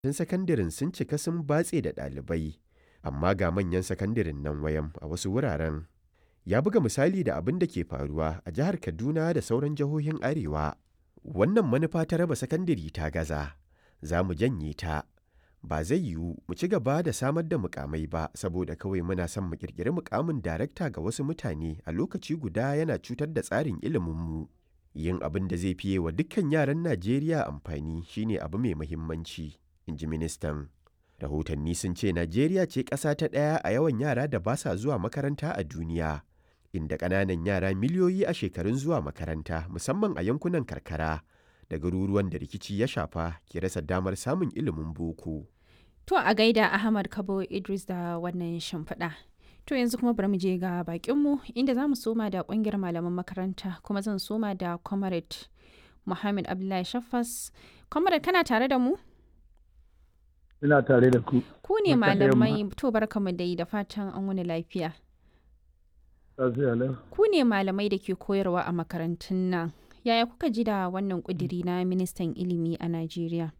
Tun sakandaren sun cika sun batse da ɗalibai, amma ga manyan sakandaren nan wayam a wasu wuraren. Ya buga misali da abin da ke faruwa a jihar Kaduna da sauran jihohin Arewa. Wannan manufa ta raba sakandare ta gaza, za mu janye ta. Ba zai yiwu mu ci gaba da samar da muƙamai ba saboda kawai muna son mu ƙirƙiri muƙamin darakta ga wasu mutane a lokaci guda yana cutar da tsarin iliminmu. Yin abin da zai fiye wa dukkan yaran Najeriya amfani shine abu mai muhimmanci, in ji ministan. Rahotanni sun ce Najeriya ce ƙasa ta ɗaya a yawan yara da ba sa zuwa makaranta a duniya, inda ƙananan yara miliyoyi a shekarun zuwa makaranta musamman a yankunan karkara da garuruwan da rikici ya shafa ke rasa damar samun ilimin boko. To a gaida Ahmad Kabo Idris da wannan shimfiɗa. To yanzu kuma bari mu je ga bakinmu inda za mu soma da ƙungiyar malaman makaranta kuma zan soma da Comrade Muhammad Abdullahi Shaffas. Comrade kana tare da mu? Ina tare da ku. Ku ne malamai to barkamu dai da fatan an wani lafiya. Ku ne malamai da ke koyarwa a makarantun nan. Yaya kuka ji da wannan ƙudiri na ministan ilimi a Najeriya?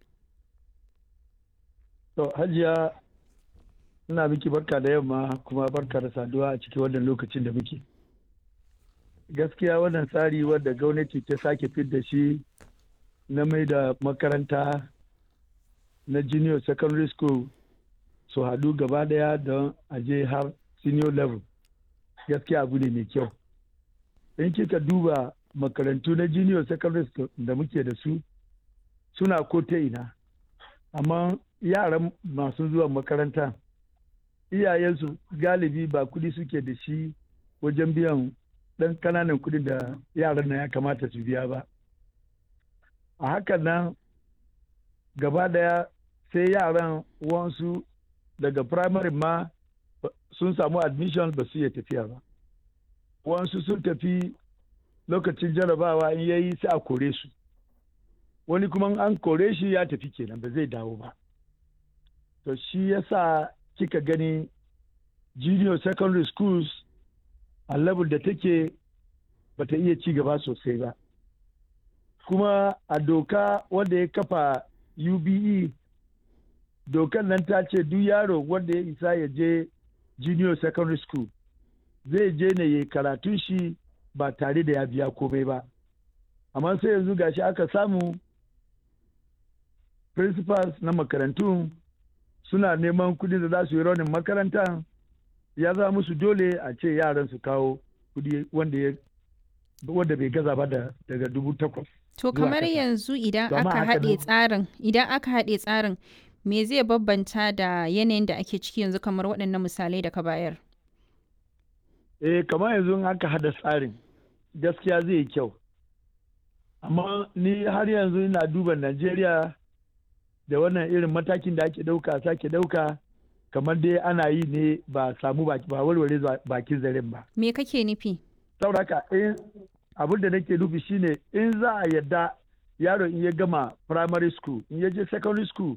To, Hajiya, ina miki barka da yamma kuma barka da saduwa a cikin wannan lokacin da muke. Gaskiya wannan tsari wadda gwamnati ta sake fit da shi na mai da makaranta na junior secondary school su haɗu gaba daya don aje har senior level. Gaskiya abu ne mai kyau. In kika duba makarantu na junior secondary school da muke da su suna ko ta ina. Amma yaran masu zuwa makaranta iyayensu galibi ba kudi suke da shi wajen biyan ɗan kananan kudin da yaran nan ya kamata su biya ba a hakan nan gaba daya sai yaran wansu daga primary ma sun samu admission ba su iya tafiya ba wansu sun tafi lokacin jarabawa in yayi sai a kore su wani kuma an kore shi ya tafi kenan ba zai dawo ba to shi yasa kika gani junior secondary schools a level da take bata iya ci gaba sosai ba kuma a doka wanda ya kafa ube dokan nan ta ce duk yaro wanda ya isa ya je junior secondary school zai je ne ya karatun shi ba tare da ya biya komai ba amma sai yanzu gashi aka samu principals na makarantun suna neman kudi da za su yi raunin makaranta ya zama musu dole a ce yaran su kawo kudi wanda wanda bai gaza ba da daga dubu takwas. To kamar yanzu idan aka haɗe tsarin idan aka haɗe tsarin me zai babbanta da yanayin da ake ciki yanzu kamar waɗannan misalai da ka bayar? Eh kamar yanzu aka haɗa tsarin gaskiya zai yi kyau. Amma ni har yanzu ina duba Najeriya da wannan irin matakin da ake ɗauka sake ɗauka kamar dai ana yi ne ba samu ba warware bakin zaren ba. Me kake nufi? Sauraka in abin da nake nufi shine in za a yadda yaro in ya gama primary school in ya je secondary school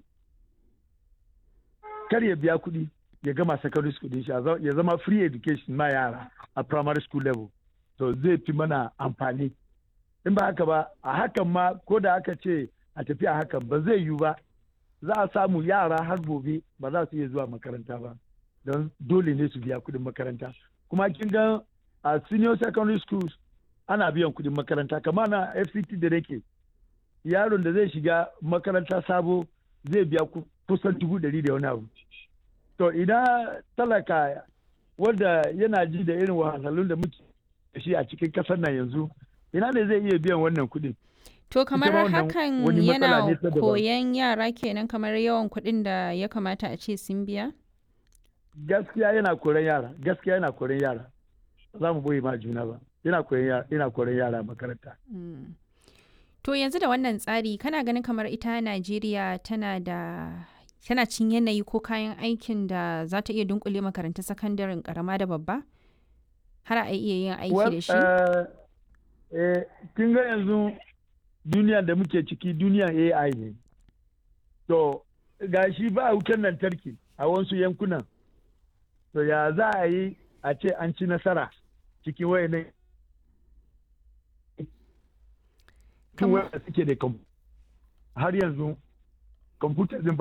kar ya biya kuɗi ya gama secondary school din shi ya zama free education ma yara a primary school level to zai fi mana amfani in ba haka ba a hakan ma ko da aka ce a tafi a hakan ba zai yiwu ba za a samu yara har gobe ba za su iya zuwa makaranta ba don dole ne su biya kuɗin makaranta kuma kin ga a senior secondary schools ana biyan kuɗin makaranta kamar na fct da nake yaron da zai shiga makaranta sabo zai biya kusan dubu ɗari da wani abu to idan talaka wanda yana ji da irin wahalhalun da muke da shi a cikin ƙasar nan yanzu ina ne zai iya biyan wannan kuɗin To kamar hakan yana koyan yara kenan kamar yawan kuɗin da ya kamata a ce sun biya? Gaskiya yana koran yara, gaskiya yana koran yara. Za mu boye ma juna ba. Yana koran yara makaranta. To yanzu da wannan tsari kana ganin kamar ita Najeriya tana da tana cin yanayi ko kayan aikin da za ta iya dunkule makarantun sakandaren karama da babba? Har a iya yin aiki da shi? Kin ga yanzu duniya da muke ciki duniyan AI ne. To, ga shi ba wutar lantarki a wasu yankunan. To, ya za a yi a ce an ci nasara cikin wayannan cikin wanda suke da har yanzu kwamfuta din